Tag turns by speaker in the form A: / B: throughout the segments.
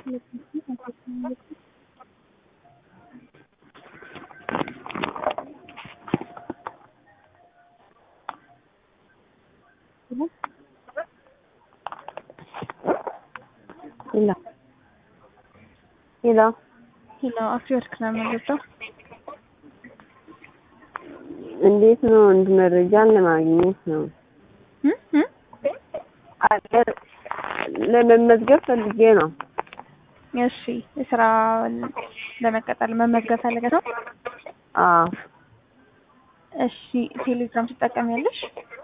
A: ሄሎ ሄሎ
B: ሄሎ አፍሪወርክ ነው የምንገባው።
A: እንዴት ነው? እንድ መረጃን ለማግኘት ነው።
B: እ እ
A: አገር ለመመዝገብ ፈልጌ ነው።
B: እሺ የስራ ለመቀጠል መመዝገብ ፈልገህ ነው?
A: አዎ
B: እሺ ቴሌግራም ትጠቀሚያለሽ?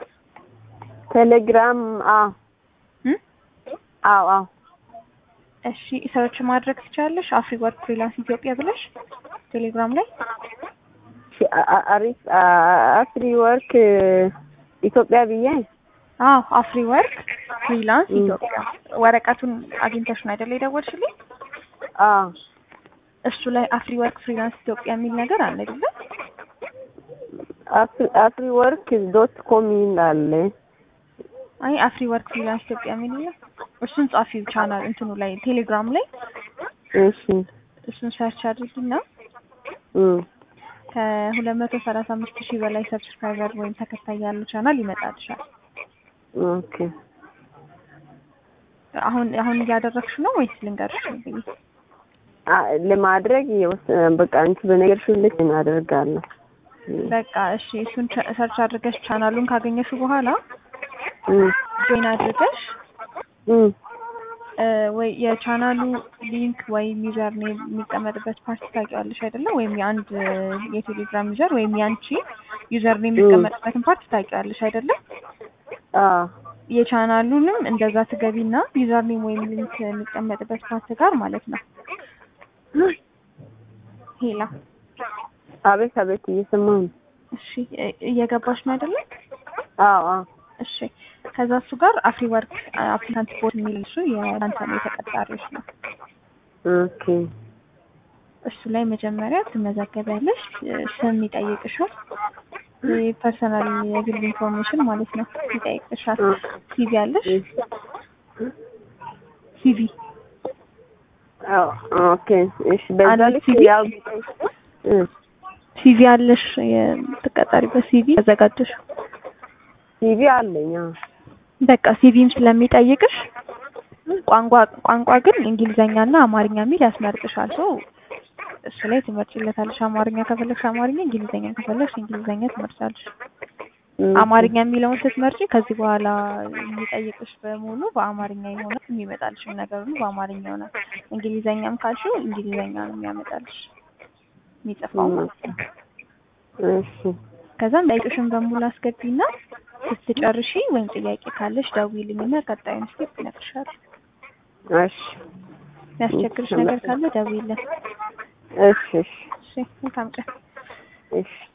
A: ቴሌግራም አዎ
B: እ
A: አዎ አዎ
B: እሺ ሰርች ማድረግ ትችላለሽ። አፍሪ ወርክ ፍሪላንስ ኢትዮጵያ ብለሽ ቴሌግራም ላይ
A: እሺ፣ አ- አ- አሪፍ አ- አፍሪ ወርክ ኢትዮጵያ ብዬ
B: አዎ አፍሪ ወርክ ፍሪላንስ
A: እ።
B: ኢትዮጵያ ወረቀቱን አግኝተሽ ነው አይደለ የደወልሽልኝ?
A: አዎ
B: እሱ ላይ አፍሪ ወርክ ፍሪላንስ ኢትዮጵያ የሚል ነገር አለ አይደለ?
A: አፍሪ አፍሪ ወርክ ዶት ኮም ይላል።
B: አይ አፍሪ ወርክ ፍሪላንስ ኢትዮጵያ የሚል ነው። እሱን ጻፊው ቻናል እንትኑ ላይ ቴሌግራም ላይ
A: እሺ
B: እሱን ሰርች አድርጊና
A: እ
B: ከሁለት መቶ ሰላሳ አምስት ሺህ በላይ ሰብስክራይበር ወይም ተከታይ ያለው ቻናል ይመጣልሻል።
A: ኦኬ
B: አሁን አሁን እያደረግሽ ነው ወይስ ልንገርሽ? ብዬ
A: አ- ለማድረግ የወሰ- በቃ አንቺ በነገርሽ ልክ እናደርጋለሁ።
B: በቃ እሺ፣ እሱን ቸ- ሰርች አድርገሽ ቻናሉን ካገኘሽው በኋላ
A: እ
B: ጆይን አድርገሽ
A: እ
B: እ ወይ የቻናሉ ሊንክ ወይም ዩዘር ኔም የሚቀመጥበት ፓርቲ ታውቂዋለሽ አይደለ? ወይም የአንድ የቴሌግራም ዩዘር ወይም የአንቺ ዩዘር ኔም የሚቀመጥበትን ፓርቲ ታውቂዋለሽ አይደለ?
A: አዎ
B: የቻናሉንም እንደዛ ትገቢና ዩዘር ኔም ወይም ሊንክ የሚቀመጥበት ፓርት ጋር ማለት ነው። ሄላ
A: አቤት አቤት እየሰማሁ ነው።
B: እሺ እ- እየገባሽ ነው አይደለ?
A: አዎ አዎ
B: እሺ ከዛ እሱ ጋር አፍሪ ወርክ አፕሊካንት ቦት የሚል እሱ የእናንተ ነው የተቀጣሪዎች ነው።
A: ኦኬ
B: እሱ ላይ መጀመሪያ ትመዘገቢያለሽ። እ፣ ስም ይጠይቅሻል። ፐርሰናል የግል ኢንፎርሜሽን ማለት ነው ይጠይቅሻል። ሲቪ አለሽ? ሲቪ
A: አዎ ኦኬ እሺ በዛ
B: አንድ
A: ልክ
B: ሲቪ?
A: ያው እ
B: ሲቪ አለሽ? የምትቀጠሪበት ሲቪ ያዘጋጀሽ?
A: ቲቪ አለኝ። አዎ
B: በቃ ሲቪም ስለሚጠይቅሽ ቋንቋ ቋንቋ ግን እንግሊዘኛና አማርኛ የሚል ያስመርጥሻል። ሶ እሱ ላይ ትመርጭለታለሽ። አማርኛ ከፈለግሽ አማርኛ፣ እንግሊዘኛ ከፈለግሽ እንግሊዘኛ ትመርጫለሽ።
A: እ
B: አማርኛ የሚለውን ስትመርጪ ከዚህ በኋላ የሚጠይቅሽ በሙሉ በአማርኛ ይሆናል። የሚመጣልሽም ነገር ሁሉ በአማርኛ ይሆናል። እንግሊዘኛም ካልሽው እንግሊዘኛ ነው የሚያመጣልሽ የሚጽፋው ማለት ነው።
A: እሺ
B: ከዛም ጠይቅሽን በሙሉ አስገቢና ስትጨርሺ ወይም ጥያቄ ካለሽ ደውዪልኝና ቀጣዩን ስቴፕ እነግርሻለሁ።
A: እሺ
B: የሚያስቸግርሽ ነገር ካለ ደውዪልን።
A: እሺ እሺ
B: እሺ መልካም ቀን።
A: እሺ